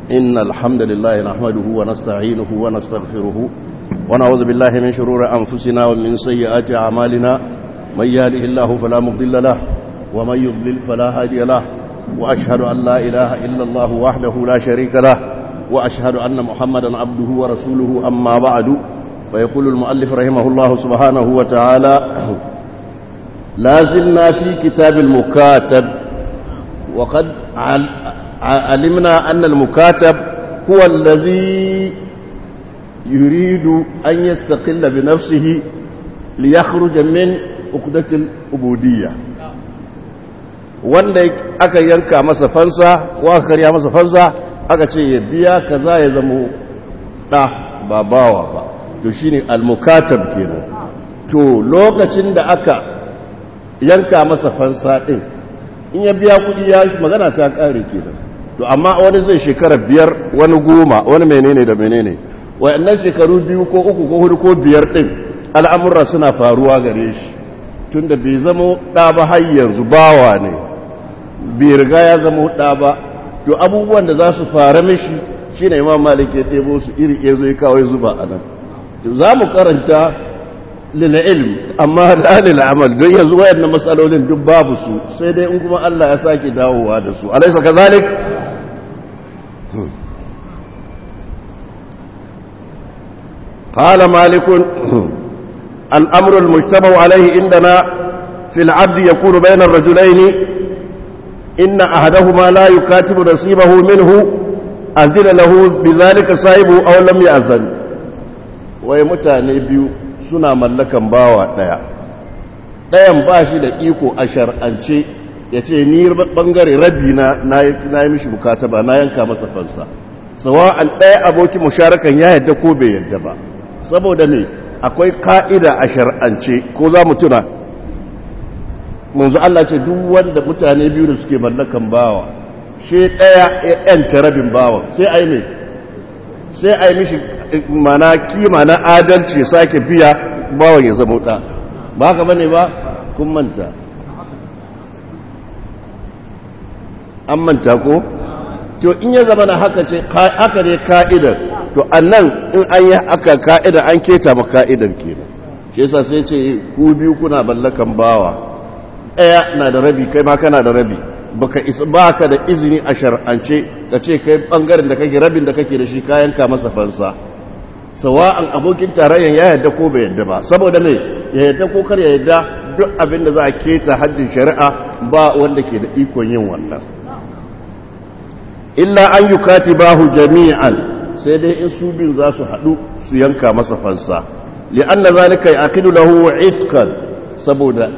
إن الحمد لله نحمده ونستعينه ونستغفره ونعوذ بالله من شرور أنفسنا ومن سيئات أعمالنا من يهده الله فلا مضل له ومن يضلل فلا هادي له وأشهد أن لا إله إلا الله وحده لا شريك له وأشهد أن محمدا عبده ورسوله أما بعد فيقول المؤلف رحمه الله سبحانه وتعالى لا زلنا في كتاب المكاتب وقد علمنا أن المكاتب هو الذي يريد أن يستقل بنفسه ليخرج من عقدة العبودية wanda aka yanka masa fansa ko aka karya masa fansa aka ce ya biya kaza ya zama ɗa ba bawa ba to shine al-mukatab kenan to lokacin da aka yanka masa fansa ɗin in ya biya kuɗi ya magana ta ƙare kenan to amma wani zai shekara biyar wani goma wani menene da menene wayannan shekaru biyu ko uku ko hudu ko biyar ɗin al'amurra suna faruwa gare shi tunda bai zama ɗa ba har yanzu bawa ne bai riga ya zama ɗa ba to abubuwan da za su fara mishi shine imam malik ya ɗebo su iri ya zo ya kawo zuba a nan to za mu karanta lil'ilm amma da lil'amal don yanzu wayannan matsalolin duk babu su sai dai in kuma Allah ya sake dawowa da su alaysa kazalik قال مالك الأمر المجتمع عليه عندنا في العبد يكون بين الرجلين إن أحدهما لا يكاتب نصيبه منه أذن له بذلك صاحبه أو لم يأذن ويمتاني بيو suna mallakan bawa ɗaya ɗayan ba shi da iko a shar'ance ya ce ni ɓangare rabi na na yi mishi bukata ba na yanka masa fansa sawa'an ɗaya abokin musharakan ya yadda ko bai yadda ba saboda ne akwai ka'ida a shar'ance ko za mu tuna manzu Allah ce duk wanda mutane biyu da suke mallakan bawa shi ɗaya ya yanta rabin bawa sai a yi mai sai a yi mishi mana kima na adalci sake biya bawan ya zama ɗa ba haka bane ba kun manta an manta ko to in ya zama na haka ce haka ne ka'idar to annan in an yi aka ka'idar an keta ma ka'idar kenan shi yasa sai ce ku biyu kuna ballakan bawa ɗaya na da rabi kai ma kana da rabi baka isa baka da izini a shar'ance ka ce kai bangaren da kake rabin da kake da shi kayan ka masa fansa sawa'an abokin tarayyan ya yadda ko bai yadda ba saboda me ya yadda ko kar ya yadda duk abin da za a keta haddin shari'a ba wanda ke da ikon yin wannan illa an yukatibahu jami'an sai dai in su bin za su haɗu su yanka masa fansa li'anna zalika yaqidu lahu itqan saboda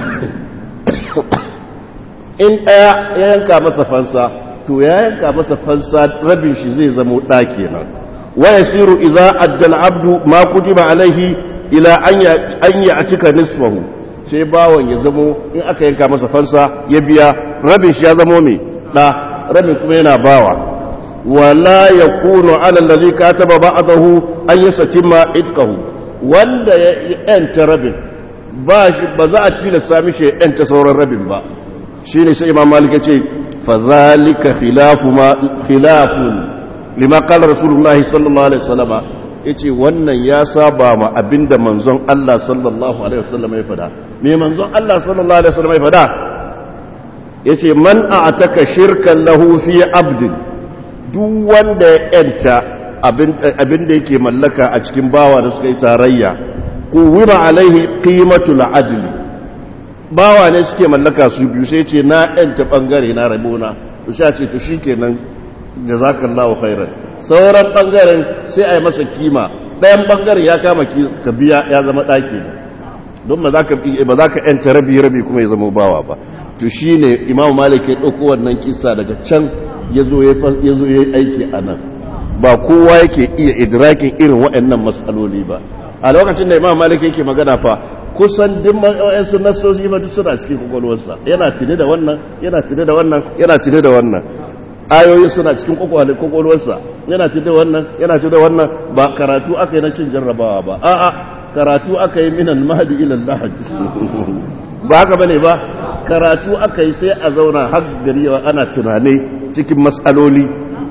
in ɗaya ya yanka masa fansa to ya yanka masa fansa rabin shi zai zamo ɗa kenan wa yasiru idza adda al-abdu ma kutiba alaihi ila an ya atika nisfahu sai bawon ya zamo in aka yanka masa fansa ya biya rabin shi ya zamo mai ɗa rabin kuma yana bawa wala yakunu ala allazi kataba ba'dahu an yasatima itqahu wanda ya yanta rabin ba shi ba za a tilasta mishi ya yanta sauran rabin ba shi ne sai imam malik ya ce fazalika khilafun lima kala rasulullahi sallallahu alaihi wasallama ya ce wannan ya saba ma abinda manzon Allah sallallahu alaihi wasallama ya fada me manzon Allah sallallahu alaihi wasallama ya fada ya ce man a ataka shirkan lahu fi abdin duk wanda ya yanta abinda yake mallaka a cikin bawa da suka yi tarayya kuwima alaihi qimatul adli bawa ne suke mallaka su biyu sai ce na yanta bangare na rabona to sha ce to shikenan jazakallahu khairan sauran bangaren sai a yi masa kima ɗayan bangaren ya kama ka biya ya zama ɗaki don ba za ka ba za ka yanta rabi rabi kuma ya zama bawa ba to shine imamu malik ya ɗauko wannan kisa daga can ya zo ya yi aiki a nan ba kowa yake iya idrakin irin waɗannan matsaloli ba a lokacin da imamu malik yake magana fa kusan duk ma'au'yansu nasosi ma duk suna cikin kwakwalwarsa yana tuni da wannan yana tuni da wannan yana tuni da wannan ayoyin suna cikin kwakwalwarsa yana tuni da wannan yana tuni da wannan ba karatu aka yi na cin jarrabawa ba a'a karatu aka yi minan mahadi ila lahad ba haka bane ba karatu aka yi sai a zauna har gari ana tunane cikin matsaloli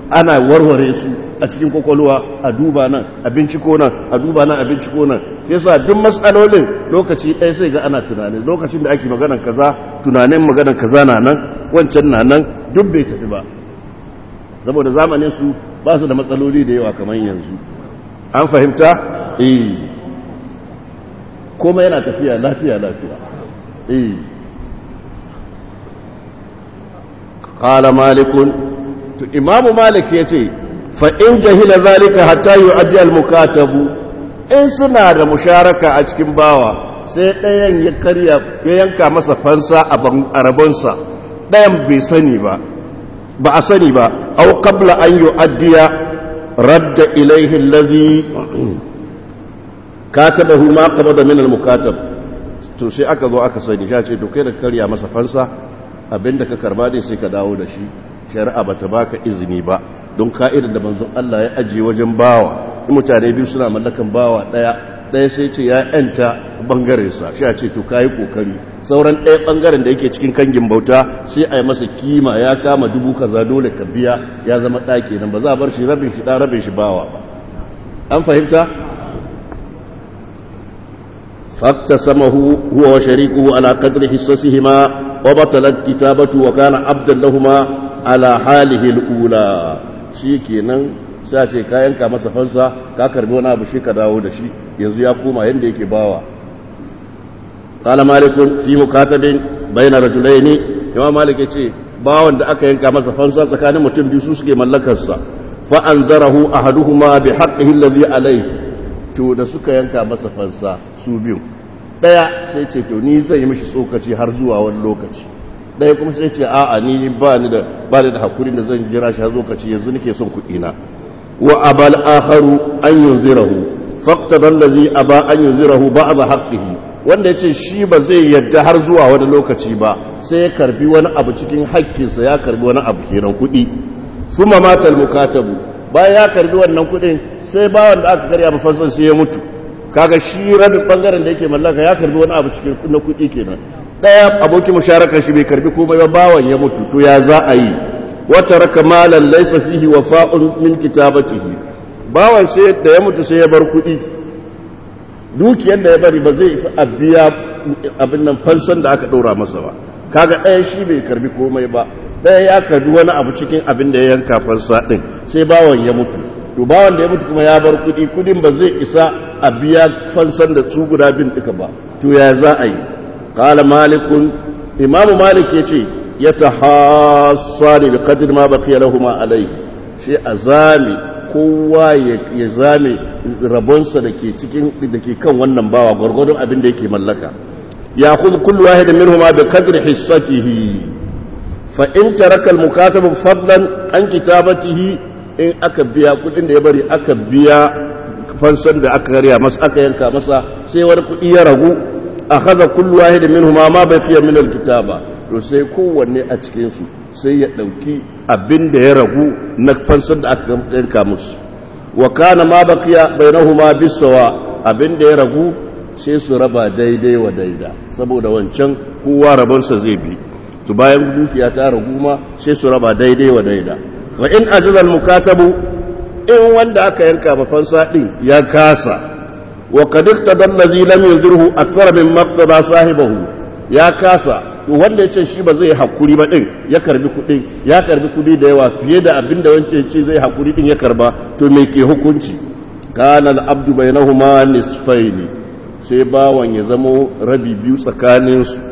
ana warware su a cikin kwakwalwa a duba nan a binciko nan a duba nan a binciko nan yasa duk matsalolin lokaci ɗaya sai ga ana tunani lokacin da ake maganan kaza tunanin maganan kaza na nan wancan na nan duk bai tafi ba saboda zamanin su ba su da matsaloli da yawa kamar yanzu an fahimta eh kuma yana tafiya lafiya lafiya eh qala malikun to imamu malik yace fa in jahila zalika hatta yu'addi al-mukatabu in suna da musharaka a cikin bawa sai ɗayan ya karya ya yanka masa fansa a rabonsa ɗayan bai sani ba ba a sani ba au qabla an yu'addiya radda ilayhi allazi katabahu ma qabada min al-mukatab to sai aka zo aka sani sha ce to kai da karya masa fansa abinda ka karba dai sai ka dawo da shi shari'a bata baka izini ba don ka'idar da manzon Allah ya ajiye wajen bawa in mutane biyu suna mallakan bawa daya daya sai ce ya yanta bangaren sa shi a ce to kai kokari sauran ɗaya bangaren da yake cikin kangin bauta sai a yi masa kima ya kama dubu kaza dole ka biya ya zama ɗaki nan ba za a bar shi rabin shi ɗan rabin shi bawa ba an fahimta فاقتسمه هو وشريكه على قدر حصصهما وبطلت كتابته وكان عبدا لهما على حاله الأولى شيكينا sace ka yanka masa fansa ka karbi wani abu shi ka dawo da shi yanzu ya koma yanda yake bawa qala malikun fi mukatabin bayna rajulaini imam malik yace bawan da aka yanka masa fansa tsakanin mutum biyu su suke mallakar sa fa anzarahu ahaduhuma bi haqqihi alladhi alayhi to da suka yanka masa fansa su biyu daya sai ce to ni zai yi mishi tsokaci har zuwa wani lokaci daya kuma sai ce a'a ni ba ni da ba ni da hakuri da zan jira shi har lokaci yanzu nake son kuɗi na wa abal akharu an yunzirahu faqtada allazi aba an yunzirahu ba'd haqqihi wanda yace shi ba zai yadda har zuwa wani lokaci ba sai ya karbi wani abu cikin haƙƙinsa ya karbi wani abu kenan kuɗi suma matal mukatabu bayan ya karbi wannan kudin sai bawan da aka karya mafansan sai ya mutu kaga shi rabin bangaren da yake mallaka ya karbi wani abu cikin na kudi kenan daya abokin musharakar shi bai karbi komai ba bawan ya mutu to ya za a yi wata raka malan laysa fihi wafa'un min kitabatihi bawan sai da ya mutu sai ya bar kudi dukiyar da ya bari ba zai isa a biya abin nan fansan da aka ɗora masa ba kaga ɗaya shi bai karbi komai ba ɗaya ya karbi wani abu cikin abin da ya yanka fansa ɗin sai bawan ya mutu to bawan da ya mutu kuma ya bar kuɗi kuɗin ba zai isa a biya fansan da su guda bin duka ba to ya za a yi qala malikun imamu malik ya ce ya tahassani bi qadri ma baqiya lahuma alayhi shi azami kowa ya zame rabonsa da ke cikin da ke kan wannan bawa gwargwadon abin da yake mallaka ya kuzu kullu wahid minhuma bi qadri hissatihi fa in taraka al mukatabu fadlan an kitabatihi in aka biya kudin da ya bari aka biya fansan da aka karya masa aka yanka masa sai wani kudi ya ragu akhadha kullu wahid minhuma ma baqiya min al kitaba to sai kowanne a cikin su sai ya ɗauki abin da ya ragu na fansar da aka yanka musu wa kana ma baqiya bainahuma bisawa abin da ya ragu sai su raba daidai wa daida saboda wancan kowa rabonsa zai bi to bayan dukiya ta ragu ma sai su raba daidai wa daida wa in ajaza mukatabu in wanda aka yanka ba fansa din ya kasa wa qad iqtada allazi lam yuzirhu akthara min maqtada sahibahu ya kasa wanda ya ce shi ba zai hakuri ba din ya karbi kuɗin ya karbi kuɗi da yawa fiye da abin da wancan ce zai hakuri din ya karba to me ke hukunci kana al-abdu bainahuma nisfaini sai bawan ya zamo rabi biyu tsakanin su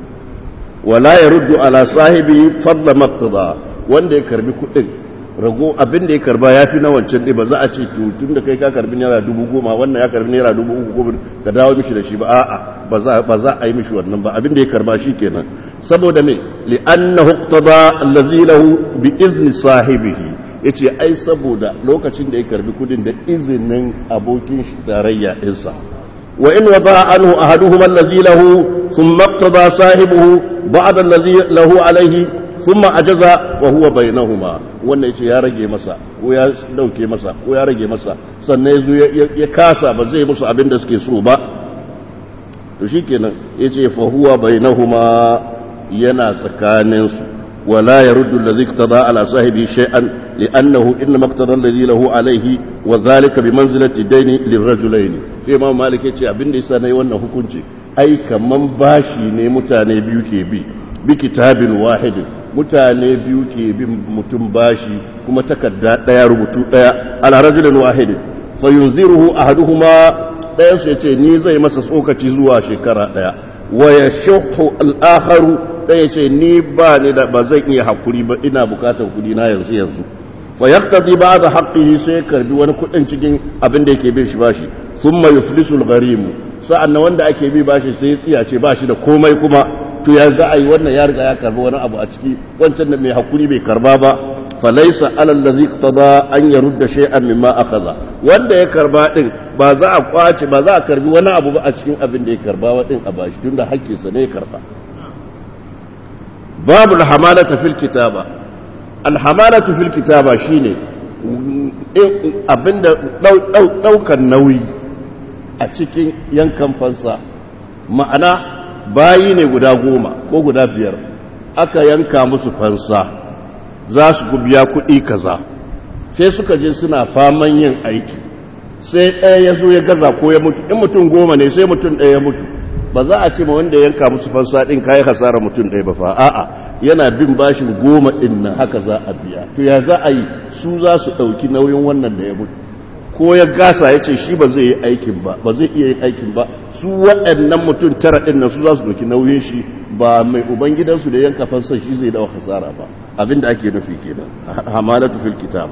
wala yaruddu ala sahibi fadla maqtada wanda ya karbi kuɗin rago abin da ya karba ya fi na wancan ɗin ba za a ce to tun da kai ka karbi naira dubu goma wannan ya karbi naira dubu uku goma ka dawo mishi da shi ba a'a ba za a yi mishi wannan ba abin da ya karba shi kenan saboda me li annahu iqtada allazi lahu bi izni sahibihi yace ai saboda lokacin da ya karbi kudin da izinin abokin shi tarayya ɗinsa wa in wada anhu ahaduhuma allazi lahu thumma iqtada sahibuhu ba'da allazi lahu alayhi thumma ajaza wa huwa bainahuma wannan yace ya rage masa ko ya dauke masa ko ya rage masa sannan yazo ya kasa ba zai musu abin da suke so ba to shikenan yace fa huwa bainahuma yana tsakanin su ولا يرد الذي اقتضى على صاحبه شيئا لأنه إنما اقتضى الذي له عليه وذلك بمنزلة الدين للرجلين إمام مالك يتي أبن دي سنة وانا hukunci ai kaman bashi ne mutane biyu ke bi bi kitabin wahidin mutane biyu ke bin mutum bashi kuma takarda daya rubutu daya ala rajulin wahidin fa yunziruhu ahaduhuma dayan su yace ni zai masa tsokaci zuwa shekara daya wa yashhu al-akharu dayan yace ni ba ni da ba zan iya hakuri ba ina bukatar kudi na yanzu yanzu fa yaqtadi ba'da haqqihi sai karbi wani kudin cikin abin da yake bin shi bashi thumma yuflisu al-gharim sa'annan wanda ake bi bashi sai ya tsiya ce bashi da komai kuma to ya za a yi wannan ya riga ya karbi wani abu a ciki wancan da mai hakuri bai karba ba falaisa alal ladhi iqtada an yarudda shay'an mimma akhadha wanda ya karba din ba za a kwace ba za a karbi wani abu ba a cikin abin da ya karba wa din a bashi tunda hakkin sa ne ya karba babu alhamalata fil kitaba alhamalatu fil kitaba shine abinda daukan nauyi a cikin yankan fansa ma'ana bayi ne guda goma ko guda biyar aka yanka musu fansa za su biya kuɗi kaza sai suka je suna faman yin aiki sai ɗaya ya zo ya gaza ko ya mutu in mutum goma ne sai mutum ɗaya ya mutu ba za a ce ma wanda yanka musu fansa ɗin kayi hasara mutum ɗaya ba fa a'a yana bin bashin goma ɗin nan haka za a biya to ya za a yi su za su ɗauki nauyin wannan da ya mutu ko ya gasa ya ce shi ba zai yi aikin ba ba zai iya yin aikin ba su waɗannan mutum tara ɗin nan su za su ɗauki nauyin shi ba mai ubangidansu da yanka fansa shi zai dawa hasara ba abinda ake nufi kenan hamalatu fil kitab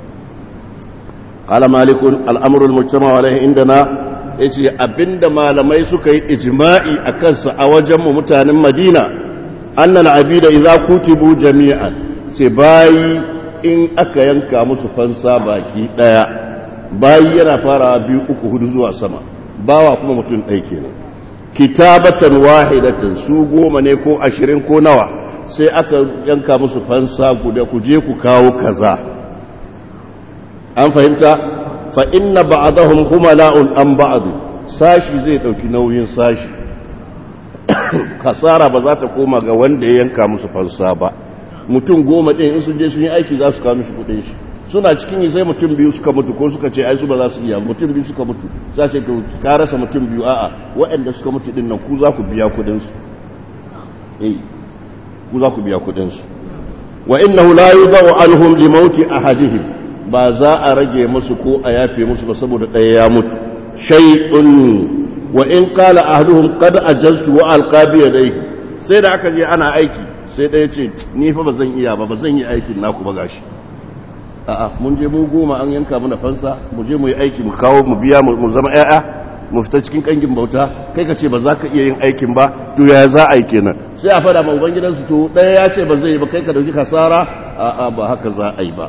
qala malik al-amr al-mujtama alayhi indana yace abinda malamai suka yi ijma'i akan sa a wajen mu mutanen Madina anna al-abida idza kutibu jami'an sai bayi in aka yanka musu fansa baki daya bayi yana farawa biyu uku hudu zuwa sama bawa kuma mutum ɗaya kenan kitabatan wahidatan su goma ne ko ashirin ko nawa sai aka yanka musu fansa guda ku je ku kawo kaza an fahimta fa inna ba'dahum humala'un an ba'd sashi zai dauki nauyin sashi kasara ba za ta koma ga wanda ya yanka musu fansa ba mutum goma din in sun je sun yi aiki za su kawo mishi kudin shi suna cikin yi sai mutum biyu suka mutu ko suka ce ai su ba za su iya mutum biyu suka mutu za ce to ka rasa mutum biyu a'a waɗanda suka mutu din nan ku za ku biya kudin su eh ku za ku biya kudin su wa innahu la yudau anhum li mauti ahadihim ba za a rage musu ko a yafe musu ba saboda ɗaya ya mutu shay'un wa in qala ahaduhum qad ajaztu wa alqa bi yadayhi sai da aka je ana aiki sai ɗaya ce ni fa ba zan iya ba ba zan yi aikin naku ba gashi a'a mun je mu goma an yanka mana fansa mu je mu yi aiki mu kawo mu biya mu zama ƴaƴa mu fita cikin kangin bauta kai ka ce ba za ka iya yin aikin ba to ya za a yi kenan sai a fada ma ubangidansu to ɗaya ya ce ba zai yi ba kai ka dauki kasara a'a ba haka za a yi ba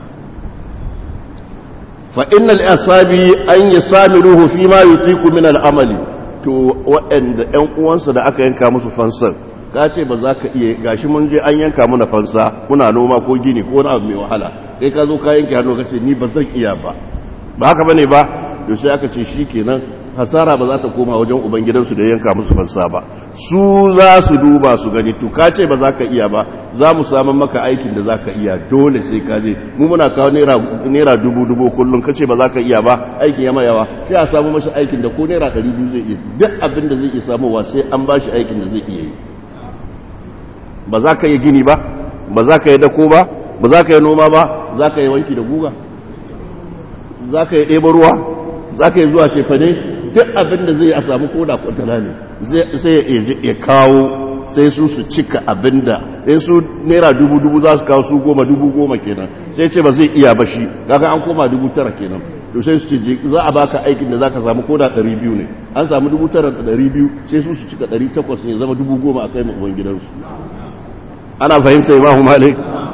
fa innal asabi an yasamiruhu fi ma yutiku min al-amali to waɗanda ƴan uwansa da aka yanka musu fansar ka ce ba za ka iya gashi mun je an yanka mana fansa muna noma ko gini ko wani abu mai wahala kai ka zo ka yanke hannu ka ce ni ba zan iya ba ba haka bane ba to sai aka ce shikenan hasara ba za ta koma wajen ubangidansu da yanka musu fansa ba su za su duba su gani to ka ce ba za ka iya ba za mu samun maka aikin da za ka iya dole sai ka je mu muna kawo naira dubu dubu kullum ka ce ba za ka iya ba aikin ya yawa sai a samu mashi aikin da ko naira ɗari biyu zai iya duk abin da zai iya samowa sai an ba shi aikin da zai iya yi ba za ka yi gini ba ba za ka yi dako ba ba za ka yi noma ba za ka yi wanki da guga za ka yi ɗeba ruwa za ka yi zuwa cefane duk abin da zai a samu koda kwantana ne sai ya kawo sai su su cika abin da in su naira dubu dubu za su kawo su goma dubu goma kenan sai ce ba zai iya ba shi kaga an koma dubu tara kenan to sai su ce za a baka aikin da za ka samu koda ɗari biyu ne an samu dubu tara da ɗari biyu sai su su cika ɗari takwas ne zama dubu goma a kai ma uban gidansu ana fahimta imamu malik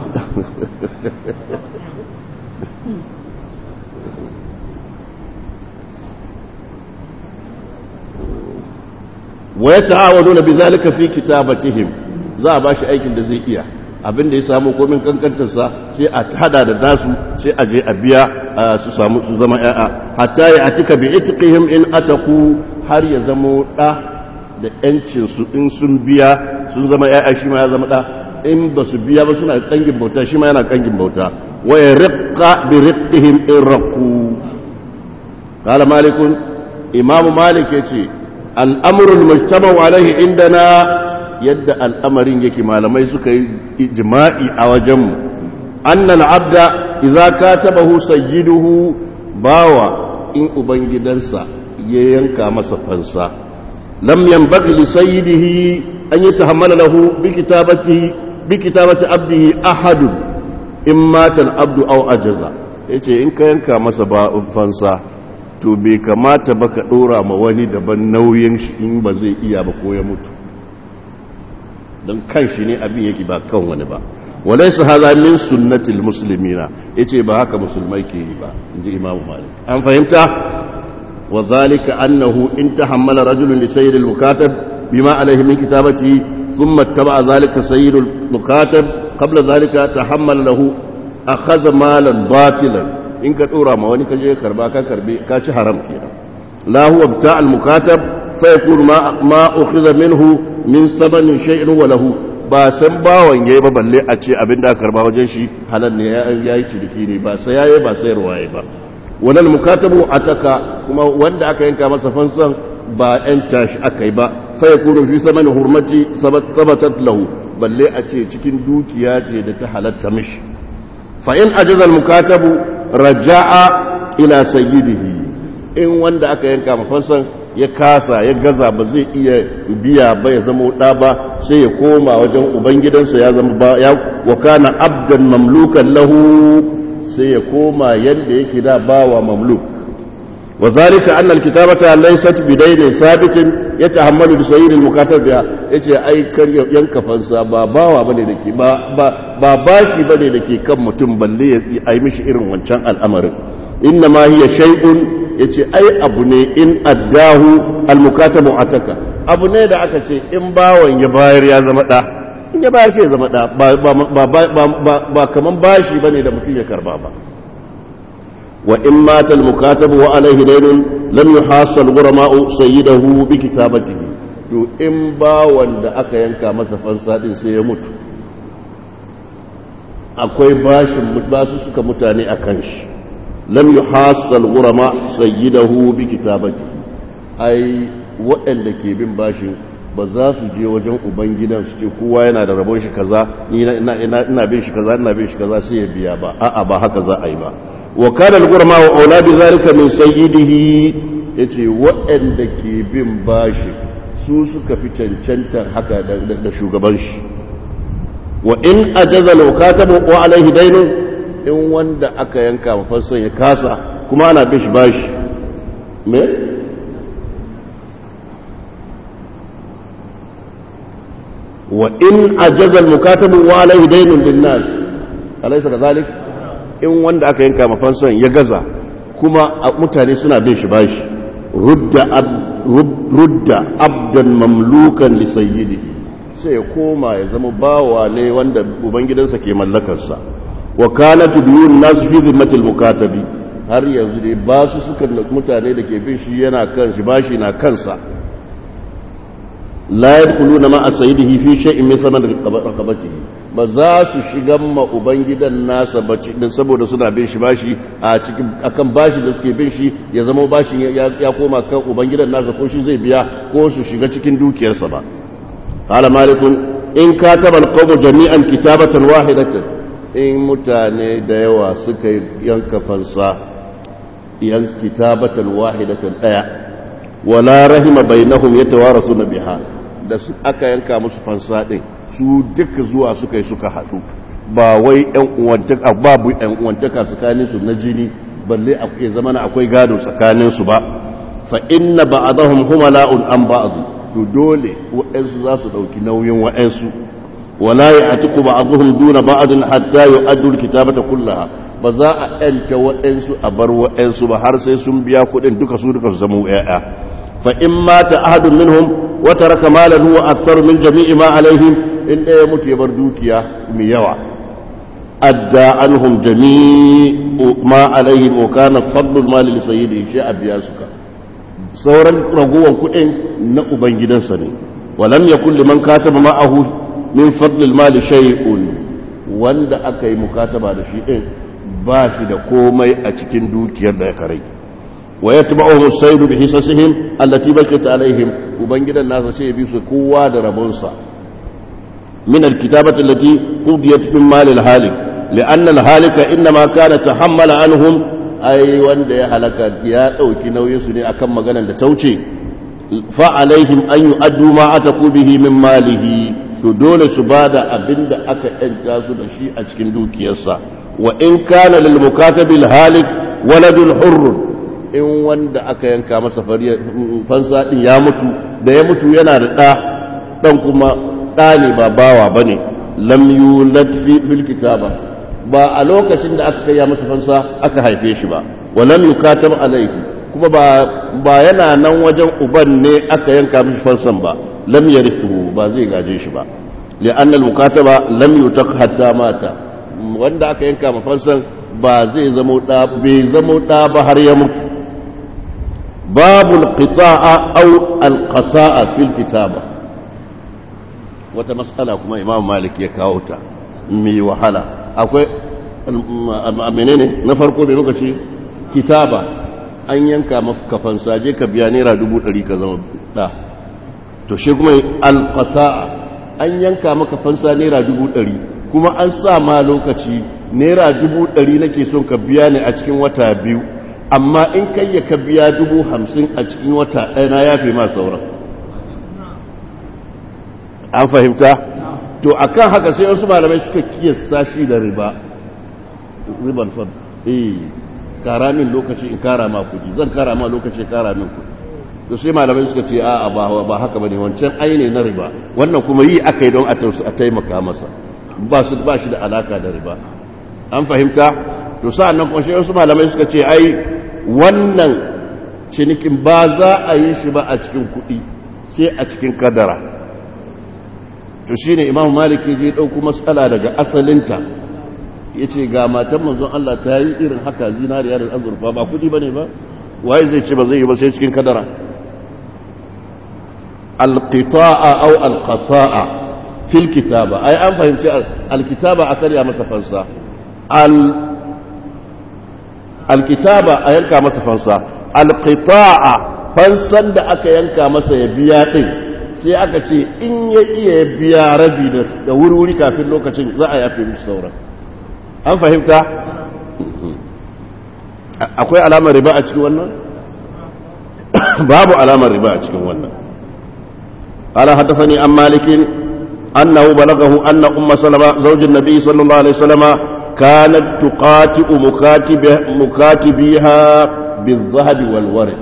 wa ya ta'awaduna bi zalika fi kitabatihim za a bashi aikin da zai iya abin da ya samu komin kankantarsa sai a hada da nasu sai a je a biya su samu su zama ya'a hatta ya atika bi itqihim in ataku har ya zamo da da yancin su in sun biya sun zama ya'a shi ma ya zama da in ba su biya ba suna kangin bauta shi ma yana kangin bauta wa yarqa bi riqihim in raqu qala malikun imamu malik yace al-amru al-mujtama alayhi indana yadda al'amarin yake malamai suka yi ijma'i a wajenmu annal abda idza katabahu sayyiduhu bawa in ubangidansa ya yanka masa fansa lam yanbaghi li sayyidihi an yatahammala lahu bi kitabatihi bi kitabati abdihi ahad in mata al-abdu aw ajaza yace in ka yanka masa ba fansa to bai kamata ba ka dora ma wani daban nauyin shi in ba zai iya ba ko ya mutu don kan shi ne abin yake ba kan wani ba walai su haza min sunnatil musulmina ya ce ba haka musulmai ke yi ba in ji imamu malik an fahimta wa zalika annahu in ta hammala rajulun li sayyidil mukatab bima alaihi min kitabati thumma taba zalika sayyidul mukatab qabla zalika tahammala lahu akhadha malan batilan in ka dora ma wani kaje karba ka karbe ka ci haram kenan la huwa bta al mukatab fa yakunu ma ma ukhidha minhu min sabanin shay'in wa lahu ba san bawon yayi ba balle a ce abin da karba wajen shi halal ne ya yi ciniki ne ba sai yayi ba sayarwa yayi ba wannan mukatabu ataka kuma wanda aka yanka masa fansan ba yan tashi akai ba fa yakunu fi saman hurmati sabatat lahu balle a ce cikin dukiya ce da ta halatta mishi fa in ajaza al mukatabu raja'a ila sayyidihi in wanda aka yanka mafansan ya kasa ya gaza ba zai iya biya ba ya zama ɗa ba sai ya koma wajen ubangidansa ya zama ba ya wakana abdan mamlukan lahu sai ya koma yadda yake da bawa mamluk wa zalika anna alkitabata laysat bidayn sabitin yatahammalu bi sayyid almukatab biha yace ai kar yanka fansa ba bawa bane dake ba ba bashi bane dake kan mutum balle ya yi mishi irin wancan al'amarin inna ma hiya shay'un ya ce ai abu ne in addahu almukatabu ataka abu ne da aka ce in bawan ya bayar ya zama ɗa in ya bayar sai ya zama ɗa ba kaman bashi ba ne da mutum ya karba ba wa in mata almukatabu wa alaihi dainun lam yuhasal gurama'u sayyidahu bi kitabatihi to in bawan da aka yanka masa fansa din sai ya mutu akwai bashin basu suka mutane a kan shi lam yuhassal ghurama sayyidahu bi kitabati ai waɗanda ke bin bashin ba za su je wajen ubangidan su ce kowa yana da rabon shi kaza ni ina ina bin shi kaza ina bin shi kaza sai ya biya ba a'a ba haka za a yi ba wa kana al-ghurama wa auladi zalika min sayyidihi yace waɗanda ke bin bashi su suka fi cancantar haka da shugaban shi wa in ajaza al-katabu wa alaihi daynun in wanda aka yanka mafasson ya kasa kuma ana bish bashi me? wa in ajazal mukatabu wa alaihi dainun bin nas alaisa da zalik in wanda aka yanka mafasson ya gaza kuma mutane suna bin shi bashi rudda abdan mamlukan li sayyidihi sai ya koma ya zama bawa ne wanda ubangidansa ke mallakarsa wa kanat biyun nas fi zimmatil mukatabi har yanzu dai ba su suka mutane da ke bin shi yana kan shi bashi na kansa la yadkhuluna ma sayyidihi fi shay'in min saman raqabatihi ba za su shiga ma ubangidan nasa bace din saboda suna bin shi bashi a cikin akan bashi da suke bin shi ya zama bashin ya koma kan ubangidan nasa ko shi zai biya ko su shiga cikin dukiyarsa ba qala malikun in kataba alqawmu jami'an kitabatan wahidatan in mutane da yawa suka yanka fansa yan kitabatan wahidatan daya wala rahima bainahum yatawarasuna biha da su aka yanka musu fansa din su duka zuwa suka yi suka hadu ba wai yan uwantaka babu yan uwantaka tsakanin su na jini balle akwai zamana akwai gado tsakanin su ba fa inna ba'dahum humala'un an ba'd to dole wa'ansu za su dauki nauyin wa'ansu ولا يعتق بعضهم دون بعض حتى يؤدوا الكتابة كلها بزا أنت وأنسو أبر وأنسو بحر سيسم بيا كودن دوكا سودكا زمو إياه فإن مات أحد منهم وترك مالا هو أكثر من جميع ما عليهم إن يموت يبردوكيا ميوا أدى عنهم جميع ما عليهم وكان فضل المال لسيده شيء بياسك sauran ragowar kuɗin na ubangidansa ne walam yakun liman kataba ma'ahu min fadlil mali shay'un wanda aka yi mukataba da shi din ba shi da komai a cikin dukiyar da ya kare wa yatba'uhum as-sayd bi hisasihim allati bakat alaihim ubangidan nasa sai bi su kowa da rabonsa min al-kitabati allati qudiyat min mal al-halik li'anna al-halika inma kana tahammala anhum ai wanda ya halaka ya dauki nauyin su ne akan maganar da ta wuce fa alaihim an yu'addu ma ataku bihi min malihi to dole su bada abinda aka yanka su da shi a cikin dukiyarsa wa in kana lil mukatabil halik waladun hurr in wanda aka yanka masa fansa din ya mutu da ya mutu yana da ɗa ɗan kuma ɗa ne ba bawa ba ne lam yulad fi fil kitaba ba a lokacin da aka kai masa fansa aka haife shi ba wa lam yukatab alayhi kuma ba ba yana nan wajen uban ne aka yanka mishi fansan ba lam yarithu ba zai gaje shi ba li'an al-mukataba lam yutaq hatta mata wanda aka yanka ma fansan ba zai zamo da bai zamo da ba har ya mutu babul qita'a aw al-qata'a fil kitaba wata mas'ala kuma imam malik ya kawo ta mai wahala akwai menene na farko bai muka ce kitaba an yanka maka fansa je ka biya naira dubu ɗari ka zama da to shi kuma alƙasa'a an yanka maka fansa naira dubu ɗari kuma an sa ma lokaci naira dubu ɗari nake son ka biya ne a cikin wata biyu amma in kai ya ka biya dubu hamsin a cikin wata ɗaya na yafe ma sauran an fahimta to akan haka sai wasu malamai suka kiyasta shi da riba riban fad eh kara min lokaci in kara ma kudi zan kara ma lokaci kara min kudi to sai malamai suka ce a'a ba ba haka bane wancan ai ne na riba wannan kuma yi akai don a taimaka masa ba su ba shi da alaka da riba an fahimta to sa'annan kuma sai wasu malamai suka ce ai wannan cinikin ba za a yi shi ba a cikin kudi sai a cikin kadara to shine imam malik ya je dauko matsala daga asalinta ya ce ga matan manzon Allah ta yi irin haka zinariya da azurfa ba kudi ba ne ba waye zai ce ba zai yi ba sai cikin kadara alqita'a aw alqata'a fil kitaba ai an fahimci alkitaba a karya masa fansa al alkitaba a yanka masa fansa alqita'a fansan da aka yanka masa ya biya din sai aka ce in ya iya biya rabi da wuri-wuri kafin lokacin za a yafe mishi sauran an fahimta akwai alamar riba a cikin wannan babu alamar riba a cikin wannan قال حدثني عن مالك أنه بلغه أن أم سلمة زوج النبي صلى الله عليه وسلم كانت تقاتئ مكاتبه مكاتبيها بالذهب والورق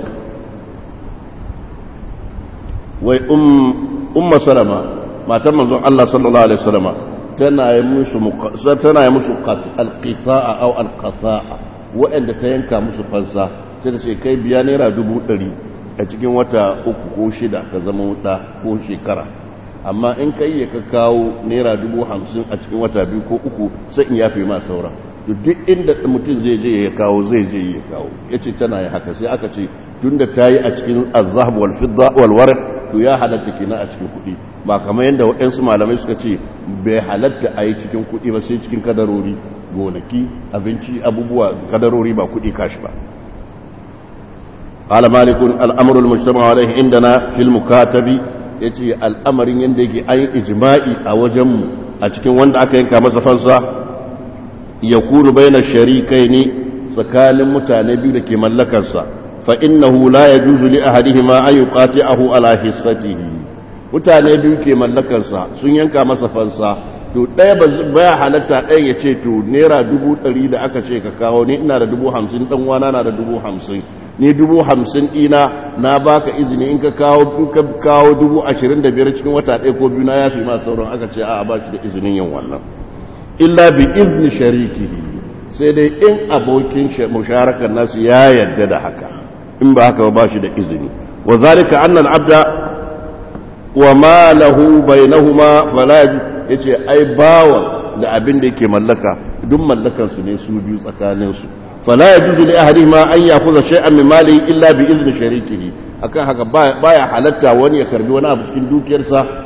وأم أم سلمة ما تم الله صلى الله عليه وسلم tana yi musu tana yi musu alqita'a aw alqata'a waɗanda ta yanka musu fansa sai da ce kai biya naira dubu ɗari a cikin wata uku ko shida ka zama wuta ko shekara amma in kai ya ka kawo naira dubu hamsin a cikin wata biyu ko uku sai in yafe ma saura duk inda mutum zai je ya kawo zai je ya kawo ya ce tana yi haka sai aka ce tun da ta yi a cikin azhab wal fidda wal warq to ya halatta kenan a cikin kuɗi ba kamar yadda waɗansu malamai suka ce bai halatta a yi cikin kuɗi ba sai cikin kadarori gonaki abinci abubuwa kadarori ba kuɗi kashi ba قال مالك الامر المجتمع عليه عندنا في المكاتب yace al'amarin yanda yake ayi ijma'i a wajenmu a cikin wanda aka yanka masa fansa ya kunu baina sharikaini tsakanin mutane biyu da ke mallakarsa fa innahu la yajuzu li ahadihima an yuqati'ahu ala hissatihi mutane biyu ke mallakarsa sun yanka masa fansa to ɗaya baya halatta ɗaya ya ce to naira dubu ɗari da aka ce ka kawo ni ina da dubu hamsin ɗan wana na da dubu hamsin ni dubu hamsin ɗina na baka izini in ka kawo in ka kawo dubu ashirin da biyar cikin wata ɗaya ko biyu na ya fi ma sauran aka ce a ba shi da izinin yin wannan illa bi izni sharikihi sai dai in abokin musharakar nasu ya yarda da haka in ba haka ba shi da izini wa zalika anna al-abda wa ma lahu bainahuma fala yace ai bawa da abin da yake mallaka duk mallakan su ne su biyu tsakanin su fala yajuzu li ahadihima an ya'khudha shay'an min malihi illa bi izni sharikihi akan haka baya halatta wani ya karbi wani abu cikin dukiyarsa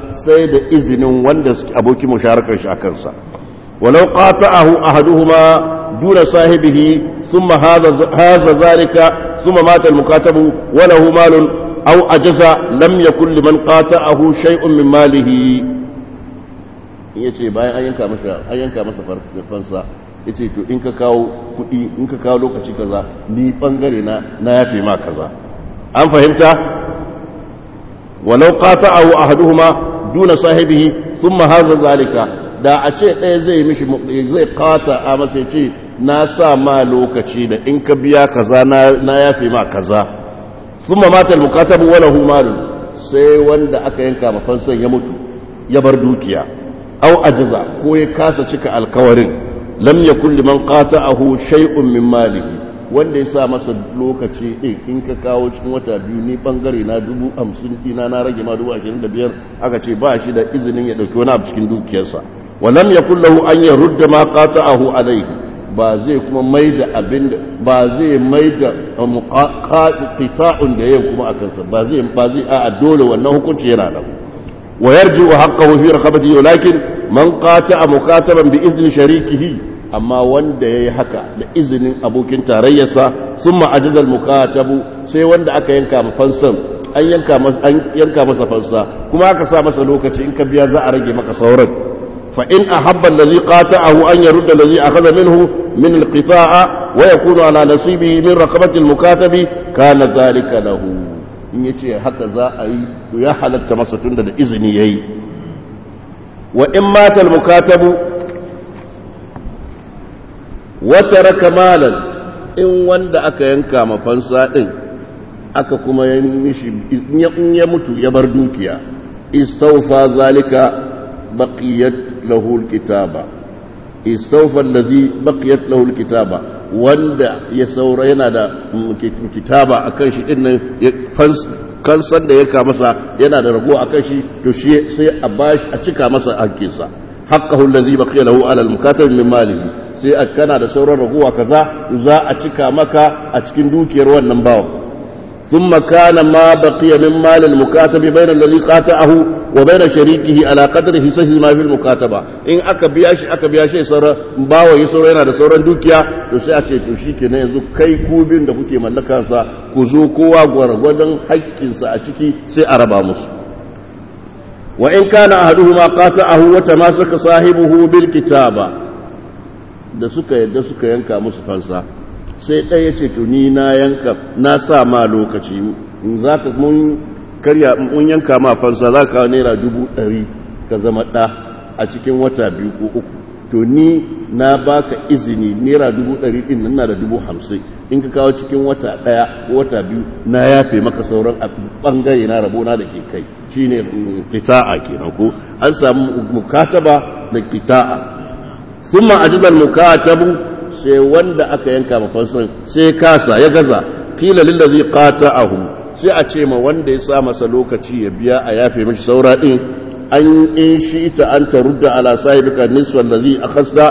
sai da izinin wanda abokin musharakar shi a kansa walau qata'ahu ahaduhuma duna sahibihi thumma hadha hadha zalika thumma mata al-mukatabu wa lahu malun aw ajaza lam yakul liman qata'ahu shay'un min malihi yace bayan an yanka masa an yanka masa fansa yace to in ka kawo kudi in ka kawo lokaci kaza ni bangare na na yafe ma kaza an fahimta walau qata'ahu ahaduhuma duna sahibihi thumma hadha zalika da a ce ɗaya zai mishi zai qata a masa ce na sa ma lokaci da in ka biya kaza na na yafe ma kaza thumma mata al-mukatabu wa lahu malun sai wanda aka yanka mafansan ya mutu ya bar dukiya aw ajaza ko ya kasa cika alkawarin lam yakul liman qata'ahu shay'un min malihi wanda ya sa masa lokaci ɗin in ka kawo cikin wata biyu ni bangare na dubu hamsin ɗina na rage ma dubu ashirin da biyar aka ce ba shi da izinin ya ɗauki wani abu cikin dukiyarsa walam ya kullahu an ya rudda ma qata'ahu alaihi ba zai kuma mai da abin da ba zai mai da qita'un da yayin kuma akan sa ba zai ba zai a dole wannan hukunci yana da wa yarji wa haqqahu fi raqabati walakin man qata'a mukataban bi izni sharikihi amma wanda ya yi haka da izinin abokin tarayyarsa sun ma'ajizar mukatabu sai wanda aka yanka fansan an yanka masa fansa kuma aka sa masa lokaci in ka biya za a rage maka sauran fa in ahabba allazi qata'ahu an yarudda allazi akhadha minhu min alqita'a wa yakunu ala nasibihi min raqabati almukatabi kana dhalika lahu in yace haka za a yi to ya halatta masa tunda da izini yayi wa in mata almukatabu wata raka malan in wanda aka yanka mafansa ɗin aka kuma in ya mutu ya bar dukiya istaufa zalika baqiyat lahu alkitaba istaufa allazi baqiyat lahu alkitaba wanda ya saura yana da kitaba akan shi din nan kansan da ya ka masa yana da rago akan shi to shi sai a bashi a cika masa hakkinsa haqqahu allazi baqiya lahu ala almukatab min malihi sai a kana da sauran raguwa kaza za a cika maka a cikin dukiyar wannan bawan ثم كان ما بقي من مال المكاتب بين الذي قاطعه وبين شريكه على قدر حصصه ما في المكاتبه in aka biya shi aka biya shi sauran bawa yi sauran yana da sauran dukiya to sai a ce to shikenan yanzu kai kubin da kuke mallaka sa ku zo kowa gwargwadon haƙƙin sa a ciki sai a raba musu wa in kana ahaduhuma qata'ahu wa tamasaka sahibuhu bil kitaba da suka yadda suka yanka musu fansa sai ɗaya ce to ni na yanka na sa ma lokaci za ka mun karya mun yanka ma fansa za ka naira dubu ɗari ka zama ɗa a cikin wata biyu ko uku to ni na baka izini naira dubu ɗari ɗin nan na da dubu hamsin in ka kawo cikin wata ɗaya ko wata biyu na yafe maka sauran a ɓangare na rabona da ke kai shine kita'a kenan ko an samu mukataba da kita'a ثم أجد المكاتب sai wanda aka yanka mafansan sai kasa ya gaza kila lillazi qata'ahu sai a ce ma wanda ya sa masa lokaci ya biya a yafe mishi saura din an in shi ta an tarudda ala sahibika nisfa allazi akhasta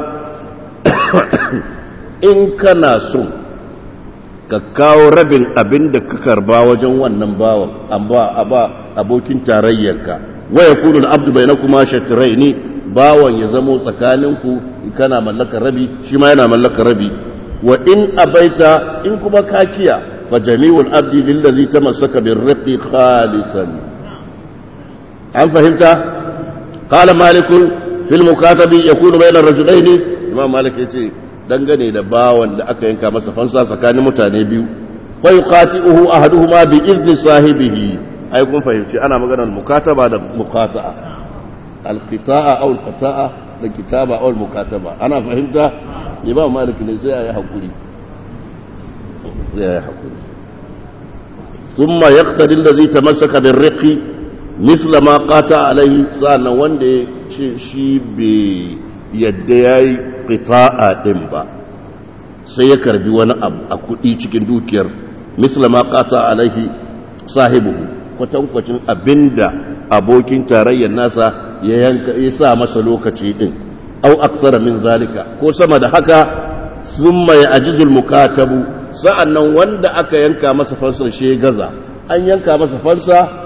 in kana so ka kawo rabin abin da ka karba wajen wannan bawan amma aba abokin tarayyarka wa yakunu al-abdu bainakuma shatraini bawan ya zamo tsakaninku kana mallakar rabi shi ma yana mallakar rabi wa in abaita in kuma kakiya fa jami'ul abdi lillazi tamassaka birriqi khalisan an fahimta qala malik fil mukatabi yakunu bayna ar-rajulayn imam malik yace dangane da bawan da aka yanka masa fansa tsakanin mutane biyu fa yuqati'uhu ahaduhuma bi izni sahibihi ai kun fahimci ana maganar mukataba da muqata'a alqita'a aw alqata'a da kitaba aw almukataba ana fahimta imam malik ne sai ya hakuri sai ya hakuri thumma yaqtadi alladhi tamassaka birriqi misla ma qata alayhi sana wanda ya ce shi bai yadda yayi qita'a din ba sai ya karbi wani abu a kudi cikin dukiyar misla ma qata alayhi sahibuhu kwatankwacin abinda abokin tarayyar nasa ya yanka ya sa masa lokaci din au aksara min zalika ko sama da haka summa ya ajizul mukatabu sa'annan wanda aka yanka masa fansar shi gaza an yanka masa fansa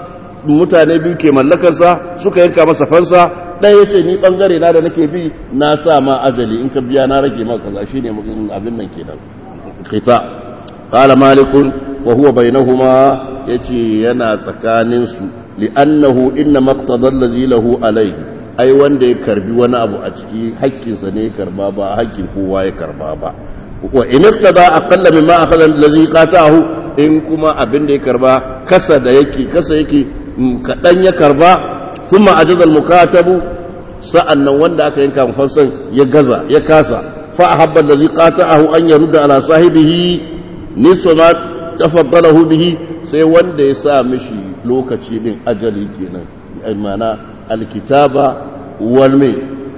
mutane biyu ke mallakarsa suka yanka masa fansa ɗaya ya ce ni ɓangare na da nake bi na sa ma ajali in ka biya na rage maka kaza shine abin nan kenan kita qala malikun wa huwa bainahuma yace yana tsakanin su li'annahu inna maqtada allazi lahu alayhi ai wanda ya karbi wani abu a ciki hakkinsa ne ya karba ba hakkin kowa ya karba ba wa in iqtada aqalla mimma akhadha allazi qatahu in kuma abin da ya karba kasa da yake kasa yake kadan ya karba thumma ajaza al-mukatabu sa'annan wanda aka yanka mufansan ya gaza ya kasa fa ahabba allazi qata'ahu an yarudda ala sahibihi nisfa ma tafaddalahu bihi sai wanda ya sa mishi lokaci din ajali kenan ai mana alkitaba wal mai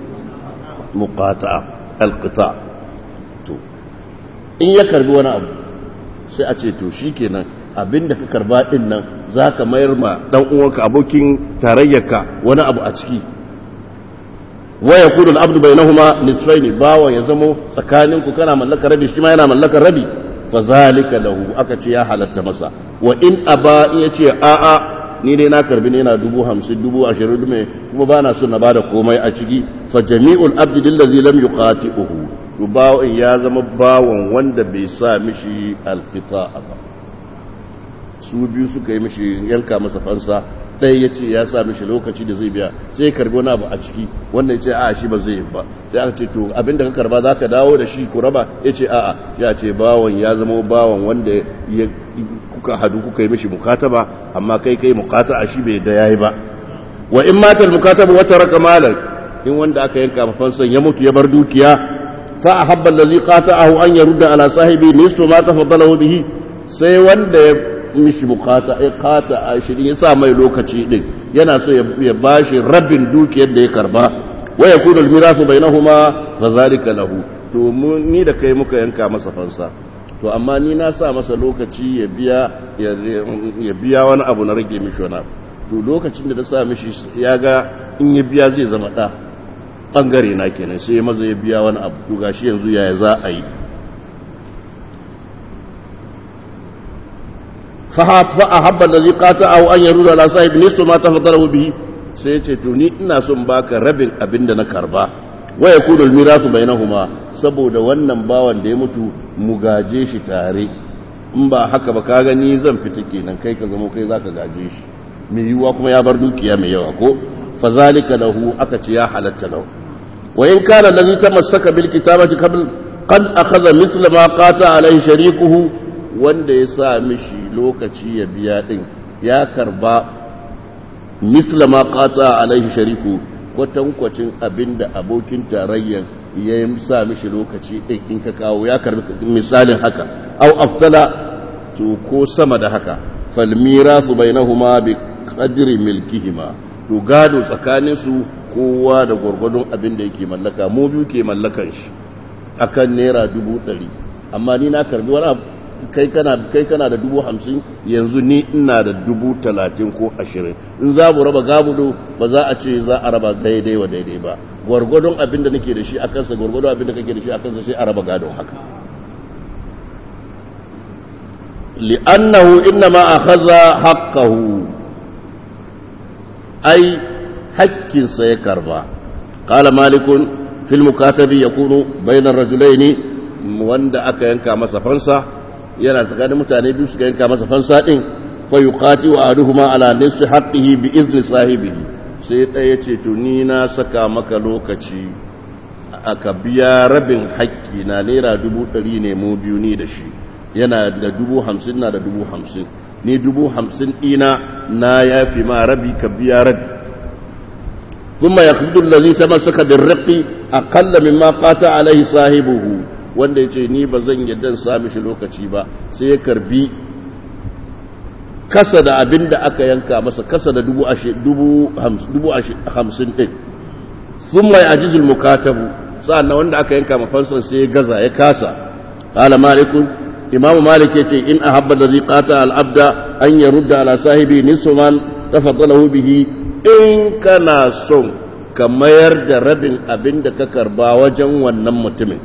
muqata'a alqita to in ya karbi wani abu sai a ce to shikenan abinda ka karba din nan zaka mayar ma dan uwanka abokin tarayyarka wani abu a ciki wa yakunu al-abdu bainahuma nisfaini bawa ya zamo tsakaninku kana mallakar rabi shi ma yana mallakar rabi fa zalika lahu aka ce ya halatta masa wa in aba in yace a a ni dai na karbi ne yana dubu hamsin dubu ashirin dume kuma ba na son na bada komai a ciki fa jami'ul abdi dillazi lam yuqati'uhu to bawon ya zama bawon wanda bai sa mishi alqita ba su biyu suka yi mishi yanka masa fansa ɗaya ya ce ya sa mishi lokaci da zai biya sai karbi wani abu a ciki wanda ya ce a shi ba zai ba sai aka ce to abinda ka karba za ka dawo da shi ku raba ya ce a'a ya ce bawon ya zama bawon wanda ya kuka hadu kuka yi mishi mukataba amma kai kai mukata shi bai da yayi ba wa in matal mukataba wata raka malan in wanda aka yanka mafansan ya mutu ya bar dukiya fa ahabba allazi qata'ahu an yarudda ala sahibi nisfu ma tafaddalahu bihi sai wanda ya mishi bukata ya kata a shirin ya sa mai lokaci din yana so ya bashi rabin dukiyar da ya karba wa yakunu almirasu bainahuma fa zalika lahu to ni da kai muka yanka masa fansa to amma ni na sa masa lokaci ya biya ya biya wani abu na rage mishi wani abu to lokacin da na sa mishi ya ga in ya biya zai zama ɗa ɓangare na kenan sai maza ya biya wani abu to gashi yanzu yaya za a yi فأحب الذي قاطعه أن يرد على صاحب نصف ما تفضله به sai ce to ni ina son baka rabin abin da na karba wa yakunu almirasu bainahuma saboda wannan bawan da ya mutu mu gaje shi tare in ba haka ba ka gani zan fita kenan kai ka zama kai zaka gaje shi mai yiwuwa kuma ya bar dukiya mai yawa ko fa zalika lahu aka ce ya halatta lahu wa in kana allazi tamassaka bil kitabati qabl qad akhadha mithla ma qata alaihi sharikuhu wanda ya sa mishi lokaci ya biya din ya karba misla ma qata alaihi shariku kwatankwacin abinda abokin tarayyan ya yi sa mishi lokaci din in ka kawo ya karbi misalin haka au aftala to ko sama da haka fal mirasu bainahuma bi qadri milkihima to gado tsakanin su kowa da gwargwadon abin da yake mallaka mu biyu ke mallakan shi akan naira dubu ɗari amma ni na karbi wani abu kai kana kai kana da dubu hamsin yanzu ni ina da dubu talatin ko ashirin in za mu raba gabudo ba za a ce za a raba daidai wa daidai ba gwargwadon abin da nake da shi a kansa gwargwadon abin da kake da shi a kansa sai a raba gadon haka li'annahu innama akhadha haqqahu ai hakkinsa ya karba qala malikun fil mukatabi yakunu bayna ar-rajulaini wanda aka yanka masa fansa yana tsakanin mutane biyu suka yanka masa fansa din fa yuqati wa ahaduhuma ala nisfi haqqihi bi izni sahibihi sai ɗaya ce to ni na saka maka lokaci aka biya rabin haƙƙi na naira dubu ɗari ne mu biyu ni da shi yana da dubu hamsin na da dubu hamsin ni dubu hamsin ɗina na yafi ma rabi ka biya rabi ثم يخرج الذي تمسك بالرق أقل مما قاطع عليه صاحبه wanda ya ce ni ba zan yadda sa mishi lokaci ba sai ya karbi kasa da abin da aka yanka masa kasa da dubu hamsin ɗin sun mai ajizul mukatabu sa'an wanda aka yanka mafansan sai ya gaza ya kasa ƙala malikun imamu malik ya ce in a habba da zai ƙata al'abda an ya rudda ala sahibi nisuman tafaddalahu bihi in kana son ka mayar da rabin abin da ka karba wajen wannan mutumin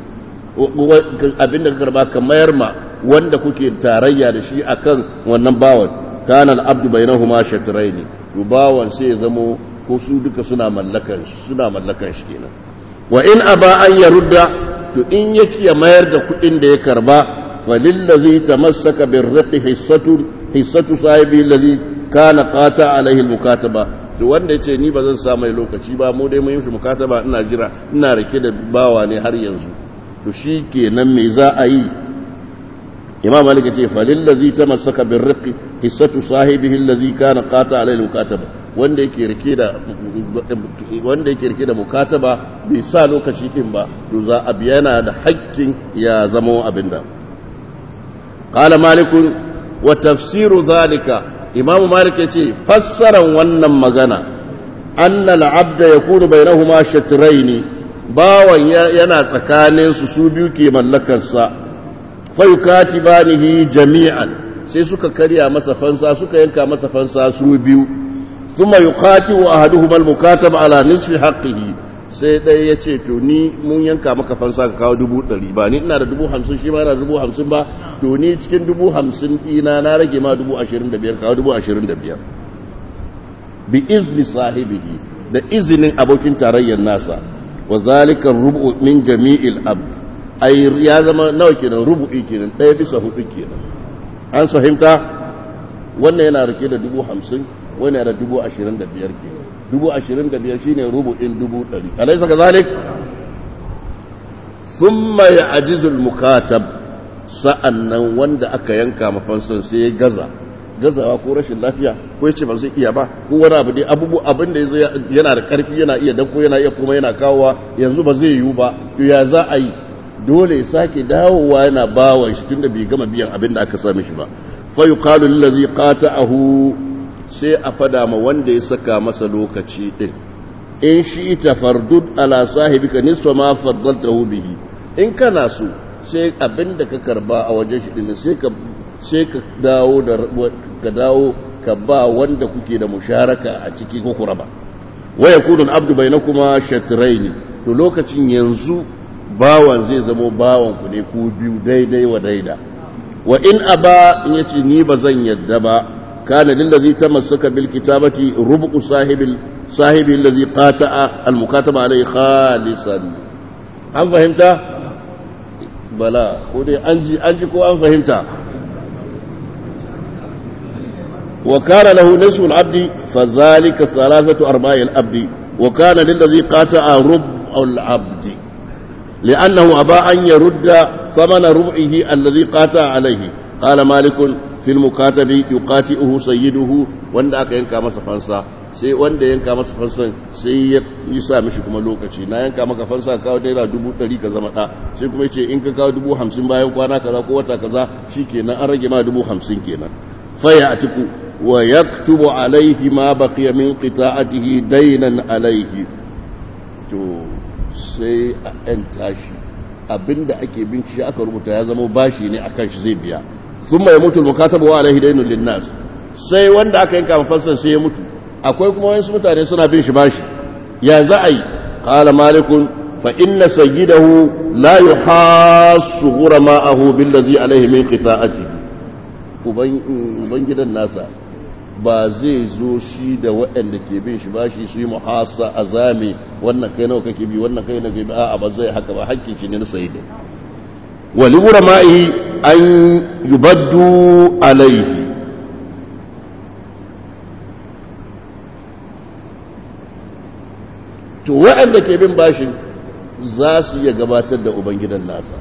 abinda ka karba ka mayar ma wanda kuke tarayya da shi akan wannan bawan kana al-abdu bainahuma shatrayn rubawan sai ya zamo ko su duka suna mallakan shi suna mallakan shi kenan wa in aba an yarudda to in yake ya mayar da kuɗin da ya karba falillazi tamassaka birriqi hissatu hissatu sahibi allazi kana qata alaihi al-mukataba to wanda yace ni ba zan sa mai lokaci ba mu dai mun yi shi mukataba ina jira ina rike da bawa ne har yanzu to shi kenan me za a yi imam malik ya ce falillazi tamassaka birriqi hissatu sahibihi allazi kana qata alayhi mukataba wanda yake rike da wanda yake rike da mukataba bai sa lokaci din ba to za a biya yana da haƙƙin ya zama abinda qala malik wa tafsiru zalika imam malik ya ce fassaran wannan magana anna al-abda yakunu bainahuma shatrayn bawan yana tsakanin su su biyu ke mallakarsa fayukatibanihi jami'an sai suka karya masa fansa suka yanka masa fansa su biyu thumma yuqatibu ahaduhuma al-mukatab ala nisfi haqqihi sai dai ya ce to ni mun yanka maka fansa ka kawo dubu ɗari ba ni ina da dubu hamsin shi ma yana da dubu hamsin ba to ni cikin dubu hamsin ɗina na rage ma dubu ashirin da biyar kawo dubu ashirin da biyar bi izni sahibihi da izinin abokin tarayyar nasa wa zalika rubu min jami'il abd ai ya zama nawa kenan rubu'i kenan ɗaya bisa hudu kenan an fahimta wannan yana rike da dubu hamsin wani yana da dubu ashirin da biyar kenan dubu ashirin da biyar shine rubu'in dubu ɗari alaisa ka zalik thumma ya'jizul mukatab sa'annan wanda aka yanka mafansan sai ya gaza gazawa ko rashin lafiya ko ya ce ba zai iya ba ko wani abu dai abubu abin da yana da karfi yana iya danko yana iya kuma yana kawowa yanzu ba zai yiwu ba to ya za a yi dole ya sake dawowa yana bawan shi tunda bai gama biyan abin da aka sami shi ba fa yuqalu lillazi qata'ahu sai a fada ma wanda ya saka masa lokaci din in shi ta fardud ala sahibika nisfa ma faddaltahu bihi in kana so sai abin da ka karba a wajen shi din sai ka sai ka dawo da ka dawo ka ba wanda kuke da musharaka a ciki ko kuraba wa yakunu al-abdu bainakuma shatrayn to lokacin yanzu bawan zai zamo bawan ku ne ku biyu daidai wa daida wa in aba in yace ni ba zan yadda ba kana lillazi tamassaka bil kitabati rubu sahibil sahibi allazi qata'a al mukataba alayhi khalisan an fahimta bala ko dai an ji an ji ko an fahimta wa kana lahu nisfu al abdi fa dhalika thalathatu arba'i al abdi wa kana lillazi qata'a rubu al abdi لأنه أبى أن يرد ثمن ربعه الذي قاتل عليه قال مالك في المكاتب يقاتئه سيده wanda aka yanka masa fansa sai wanda yanka masa fansan sai ya yi sa mishi kuma lokaci na yanka maka fansa kawo naira dubu ɗari ka zama ɗa sai kuma ce in ka kawo dubu hamsin bayan kwana kaza ko wata kaza shi kenan an rage ma dubu hamsin kenan faya a tiku wa yaktubu alaihi ma baqiya min qita'atihi dainan alaihi to sai a ‘yan tashi abinda ake bin shi aka rubuta ya zama bashi ne akan shi zai biya sun mai mutu mukatabu wa alaihi dainun linnas sai wanda aka yanka mafansan sai ya mutu akwai kuma wasu mutane suna bin shi bashi ya za a yi qala malikun fa inna sayyidahu la yuhassu ghurama'ahu billazi alaihi min qita'atihi uban gidan nasa ba zai zo shi da waɗanda ke bin shi ba shi su yi muhasa a zame wannan kai nawa kake bi wannan kai nawa kake bi a'a ba zai haka ba hakkin shi ne na sayi da wali ma'i an yubaddu alaihi to waɗanda ke bin bashin za su iya gabatar da ubangidan nasa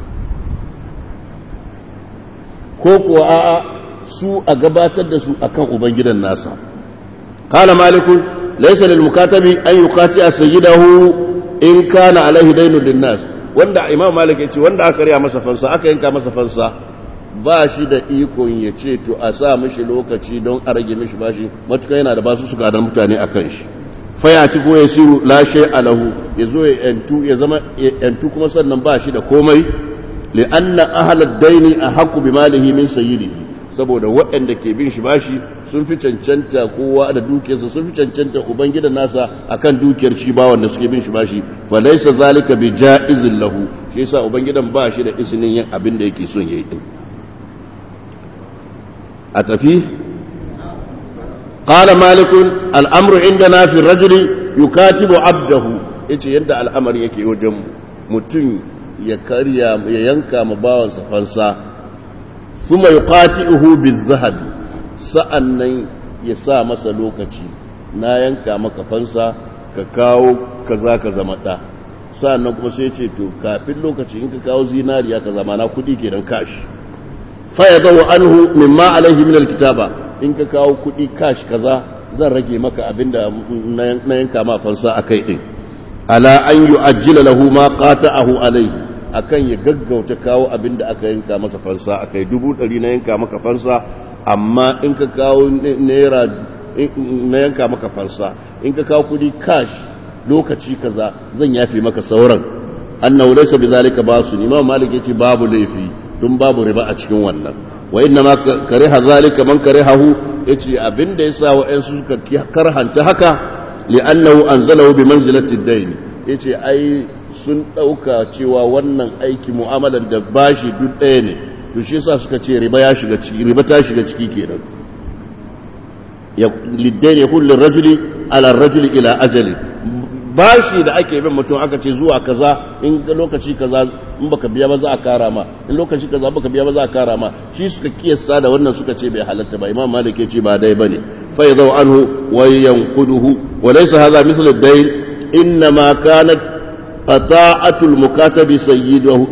ko kuwa a'a su a gabatar da su akan ubangidan nasa qala malikun laysa lil mukatabi an yuqati sayyidahu in kana alaihi daynun lin nas wanda imam malik yace wanda aka riya masa fansa aka yanka masa fansa ba shi da ikon ya ce to a sa mishi lokaci don a rage mishi bashi matuka yana da basu suka da mutane akan shi fayati ko ya siru la shay alahu yazo ya yantu ya zama yantu kuma sannan ba shi da komai li anna ahlad daini ahqqu bi malihi min sayyidihi saboda waɗanda ke bin shi bashi sun fi cancanta kowa da dukiyarsa sun fi cancanta ubangidan nasa akan dukiyar shi ba wanda suke bin shi bashi fa laysa zalika bi ja'izin lahu shi yasa ubangidan ba shi da izinin yin abin da yake son yayi din a tafi qala malik al-amru indana fi ar-rajuli yukatibu 'abdahu yace yadda al'amari yake wajen mutum ya karya ya yanka ma bawansa fansa kuma yuqati'uhu biz-zahab sa'annan ya sa masa lokaci na yanka maka fansa ka kawo kaza ka zama da sa'annan kuma sai ce to kafin lokaci in ka kawo zinariya ka zama na kudi kenan kashi fa yadawu anhu mimma alaihi min alkitaba in ka kawo kudi kashi kaza zan rage maka abinda na yanka ma fansa akai din ala an yu'ajjila lahu ma qata'ahu alaihi akan ya gaggauta kawo abinda aka yanka masa fansa akai dubu ɗari na yanka maka fansa amma in ka kawo naira na yanka maka fansa in ka kawo kudi cash lokaci kaza zan yafe maka sauran annahu laysa bizalika basu imam malik yace babu laifi dun babu riba a cikin wannan wa inna ma kariha zalika man karihahu yace abinda yasa wa'ansu suka karhanta haka li'annahu anzalahu bi manzilati ad-dayn yace ai sun dauka cewa wannan aiki mu'amalan da bashi duk ɗaya ne to shi yasa suka ce riba ya shiga ciki riba ta shiga ciki kenan ya liddain ya kullu rajuli ala rajuli ila ajali bashi da ake bin mutum aka ce zuwa kaza in lokaci kaza in baka biya ba za a kara ma in lokaci kaza baka biya ba za a kara ma shi suka kiyasta da wannan suka ce bai halatta ba imam malik ya ce ba dai bane fa yadau anhu wa yanquduhu wa laysa hadha mithl ad-dayn inma kanat qata'atul mukatabi sayyidahu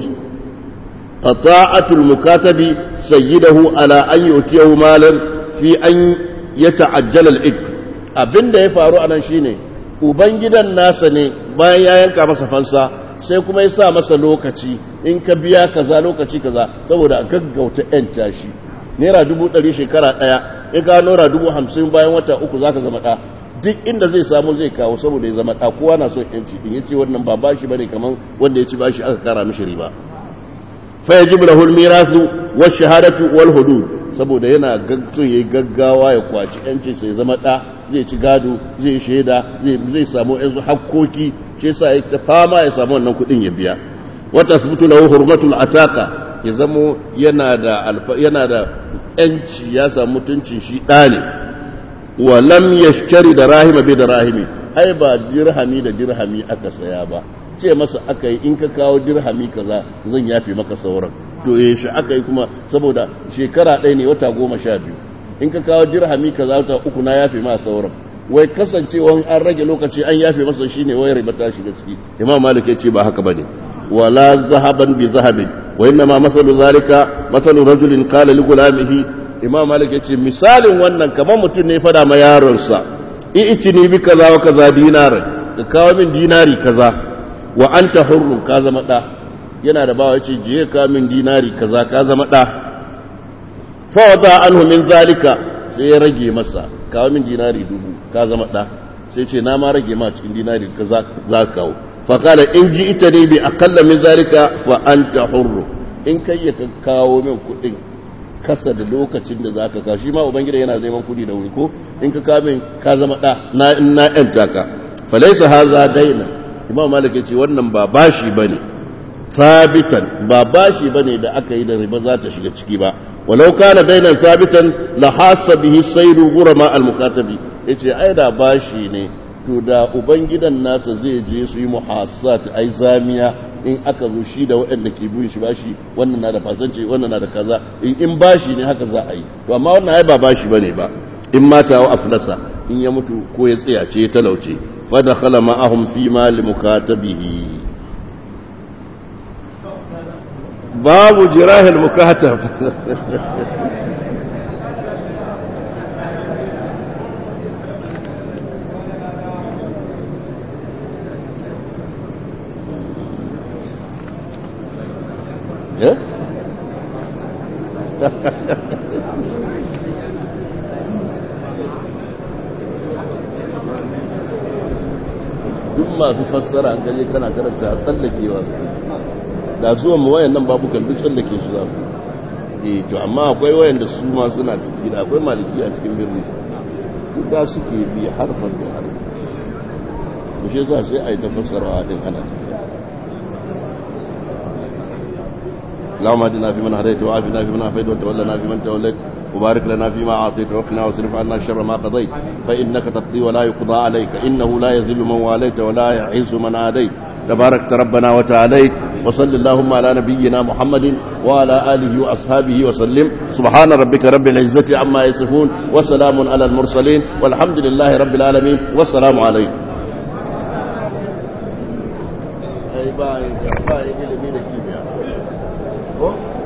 qata'atul mukatabi sayyidahu ala an yutiyahu malan fi an yata'ajjala al-ik abinda ya faru anan shine ubangidan nasa ne bayan ya yanka masa fansa sai kuma ya sa masa lokaci in ka biya kaza lokaci kaza saboda a gaggauta yan tashi naira dubu ɗari shekara ɗaya in ka naira dubu hamsin bayan wata uku za ka zama ɗa duk inda zai samu zai kawo saboda ya zama ɗa kowa na son yanci in ya ce wannan ba bashi bane kamar wanda ya ci bashi aka kara mishi riba fa yajibu lahu al-mirasu wa shahadatu wal hudud saboda yana so yayi gaggawa ya kwaci yanci sai zama ɗa zai ci gado zai shaida zai samu yanzu hakkoki ce sa ya ta fama ya samu wannan kudin ya biya wata sabutu lahu hurmatul ataka ya zamo yana da yana da yanci ya samu mutuncin shi ɗa ne wa lam yashtari da rahima bi da rahimi ai ba dirhami da dirhami aka saya ba ce masa aka yi in ka kawo dirhami kaza zan yafe maka sauran to shi aka yi kuma saboda shekara ɗaya ne wata goma sha biyu in ka kawo dirhami kaza wata uku na yafe ma sauran wai kasancewan an rage lokaci an yafe masa shine wai riba ta shiga ciki imam malik ya ce ba haka bane wala zahaban bi zahabin wa inna ma masalu zalika masalu rajulin qala li gulamihi imam malik ya ce misalin wannan kamar mutum ne fada ma yaronsa i'tini bi kaza wa kaza dinaran ka kawo min dinari kaza wa anta hurrun ka zama da yana da bawa yace je ka min dinari kaza ka zama da fawada anhu min zalika sai ya rage masa kawo min dinari dubu ka zama ɗa sai ce na ma rage ma cikin dinari ka za ka kawo fakala in ji ita ne bi akalla min zalika fa anta hurru in kai ya kawo min kuɗin kasa da lokacin da za ka kawo shi ma ubangida yana zai man kuɗi da wuri ko in ka kawo min ka zama ɗa na in na ƴanta ka falaisa haza daina imam malik ya ce wannan ba bashi bane sabitan ba bashi bane da aka yi da riba za ta shiga ciki ba walau kana dainan sabitan la hasa bihi sayru ghurama al mukatabi yace ai da bashi ne to da ubangidan nasa zai je su yi muhassat ai zamiya in aka zo shi da waɗanda ke bin shi bashi wannan na da fasance wannan na da kaza in in bashi ne haka za a yi to amma wannan ai ba bashi bane ba in mata wa aflasa in ya mutu ko ya tsiyace ya talauce fa dakhala ma'ahum fi mal mukatabihi babu jirahil mukatab duk masu fassara an gaje kana karanta a tsallakewa su da zuwan mu wayan nan babukan duk tsallake su za su eh to amma akwai wayan da su ma suna ciki da akwai maliki a cikin birni duka suke bi harfan da harfi to shi yasa sai a yi ta fassarawa din ana tafiya اللهم اهدنا فيمن هديت وعافنا فيمن عافيت وتولنا فيمن توليت وبارك لنا فيما اعطيت وقنا واصرف عنا شر ما قضيت فانك تقضي ولا يقضى عليك انه لا يذل من واليت ولا يعز من عاديت تباركت ربنا وتعاليت وصل اللهم على نبينا محمد وعلى اله واصحابه وسلم سبحان ربك رب العزه عما يصفون وسلام على المرسلين والحمد لله رب العالمين والسلام عليكم ai ba ya ba ilimi da kimiyya ko